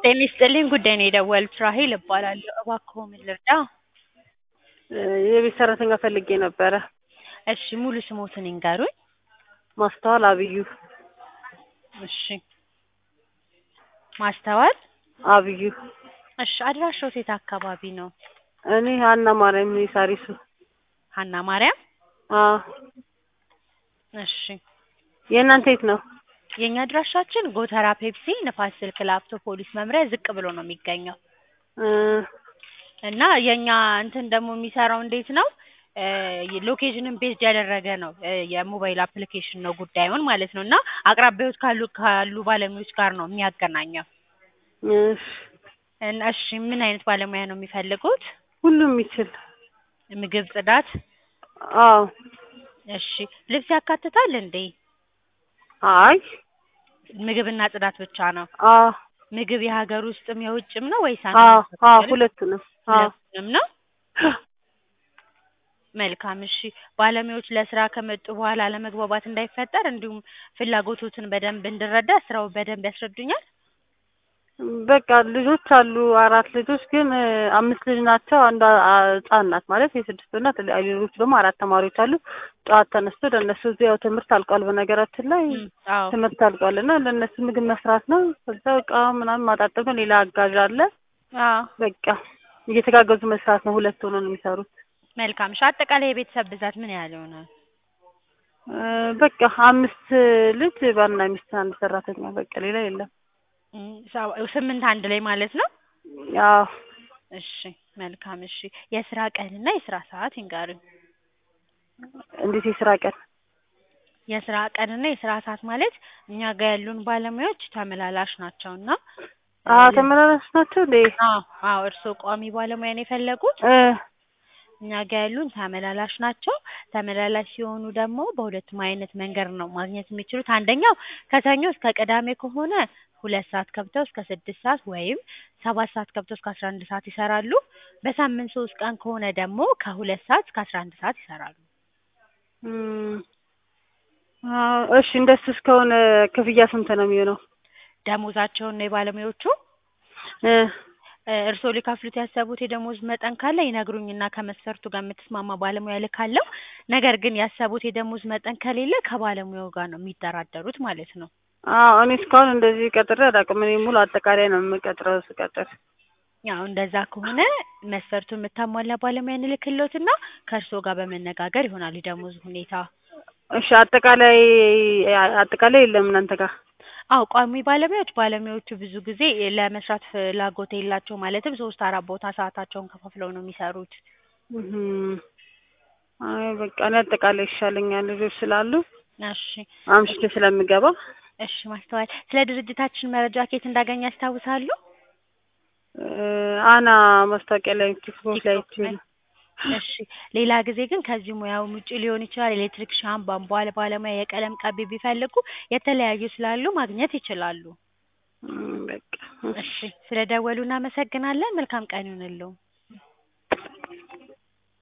ጤና ይስጥልኝ ጉዳይ ነው የደወሉት ራሔል እባላለሁ። እባክዎ ምን ልርዳ? የቤት ሰራተኛ ፈልጌ ነበረ። እሺ ሙሉ ስሞትን ይንገሩኝ? ማስተዋል አብዩ እሺ ማስተዋል አብዩ እሺ አድራሻዎት የት አካባቢ ነው? እኔ ሀና ማርያም ሳሪሱ ሀና ማርያም አዎ እሺ የእናንተ የት ነው? የእኛ አድራሻችን ጎተራ ፔፕሲ ንፋስ ስልክ ላፍቶ ፖሊስ መምሪያ ዝቅ ብሎ ነው የሚገኘው እ እና የእኛ እንትን ደግሞ የሚሰራው እንዴት ነው እ ሎኬሽንን ቤዝድ ያደረገ ነው እ የሞባይል አፕሊኬሽን ነው ጉዳዩን ማለት ነው እና አቅራቢያዎት ካሉ ካሉ ባለሙያዎች ጋር ነው የሚያገናኘው እሺ እና እሺ ምን አይነት ባለሙያ ነው የሚፈልጉት? ሁሉም የሚችል ምግብ ጽዳት አዎ እሺ ልብስ ያካትታል እንዴ? አይ ምግብና ጽዳት ብቻ ነው? አዎ ምግብ የሀገር ውስጥም የውጭም ነው ወይስ አዎ አንድ አዎ ሁለቱንም አዎ ሁለቱንም ነው? መልካም እሺ ባለሙያዎች ለስራ ከመጡ በኋላ አለመግባባት እንዳይፈጠር እንዲሁም ፍላጎቶትን በደንብ እንድረዳ ስራው በደንብ ያስረዱኛል? በቃ ልጆች አሉ አራት ልጆች ግን እ አምስት ልጅ ናቸው አንዷ አ ህጻን ናት ማለት የስድስት ናት ሌሎቹ ደግሞ አራት ተማሪዎች አሉ ጠዋት ተነስቶ ለእነሱ እዚህ ያው ትምህርት አልቋል በነገራችን ላይ እም አዎ ትምህርት አልቋል እና ለእነሱ ምግብ መስራት ነው ከዛ እቃ ምናምን ማጣጠብ ነው ሌላ አጋዥ አለ አዎ በቃ እየተጋገዙ መስራት ነው ሁለት ሆነው ነው የሚሰሩት መልካም እሺ አጠቃላይ የቤተሰብ ብዛት ምን ያህል ይሆናል? እ በቃ አምስት ልጅ ባልና ሚስት አንድ ሰራተኛ በቃ ሌላ የለም እም ሰ ስምንት አንድ ላይ ማለት ነው? አዎ እሺ መልካም እሺ የስራ ቀንና የስራ ሰዓት ይንገሩኝ? እንዴት የስራ ቀን? የስራ ቀንና የስራ ሰዓት ማለት እኛ ጋር ያሉን ባለሙያዎች ተመላላሽ ናቸው እና አዎ ተመላላሽ ናቸው እንዴ? አዎ አዎ እርስዎ ቋሚ ባለሙያ ነው የፈለጉት? እ እኛ ጋር ያሉን ተመላላሽ ናቸው። ተመላላሽ ሲሆኑ ደግሞ በሁለቱም አይነት መንገድ ነው ማግኘት የሚችሉት አንደኛው ከሰኞ እስከ ቅዳሜ ከሆነ ሁለት ሰዓት ገብተው እስከ ስድስት ሰዓት ወይም ሰባት ሰዓት ገብተው እስከ አስራ አንድ ሰዓት ይሰራሉ። በሳምንት ሶስት ቀን ከሆነ ደግሞ ከሁለት ሰዓት እስከ አስራ አንድ ሰዓት ይሰራሉ። እም አዎ እሺ እንደሱ እስከሆነ ክፍያ ስንት ነው የሚሆነው? ደሞዛቸውን ነው የባለሙያዎቹ? እ እ እርስዎ ሊከፍሉት ያሰቡት የደሞዝ መጠን ካለ ይነግሩኝና ከመስፈርቱ ጋር የምትስማማ ባለሙያ እልካለሁ። ነገር ግን ያሰቡት የደሞዝ መጠን ከሌለ ከባለሙያው ጋር ነው የሚደራደሩት ማለት ነው። አዎ እኔ እስካሁን እንደዚህ ቀጥሬ አላውቅም እኔ ሙሉ አጠቃላይ ነው የምቀጥረው ስቀጥር ያው እንደዛ ከሆነ መስፈርቱን የምታሟላ ባለሙያ እንልክልዎትና ከእርስዎ ጋር በመነጋገር ይሆናል የደሞዝ ሁኔታ። እሺ አጠቃላይ አጠቃላይ የለም እናንተ ጋር? አዎ ቋሚ ባለሙያዎች ባለሙያዎቹ ብዙ ጊዜ ለመስራት ፍላጎት የላቸውም ማለትም ሶስት አራት ቦታ ሰዓታቸውን ከፋፍለው ነው የሚሰሩት። እም አይ በቃ እኔ አጠቃላይ ይሻለኛል ልጆች ስላሉ እሺ አምሽቼ ስለምገባ እሺ ማስተዋል ስለ ድርጅታችን መረጃ ከየት እንዳገኙ ያስታውሳሉ? እ አና ማስታወቂያ ላይ ቲክቶክ ላይ አይቼ ነው። እሺ ሌላ ጊዜ ግን ከዚህ ሙያውም ውጪ ሊሆን ይችላል ኤሌክትሪክሻን ቧንቧ ባለሙያ የቀለም ቀቢ ቢፈልጉ የተለያዩ ስላሉ ማግኘት ይችላሉ። እም በቃ እሺ ስለደወሉ እናመሰግናለን መልካም ቀን ይሁንልዎ።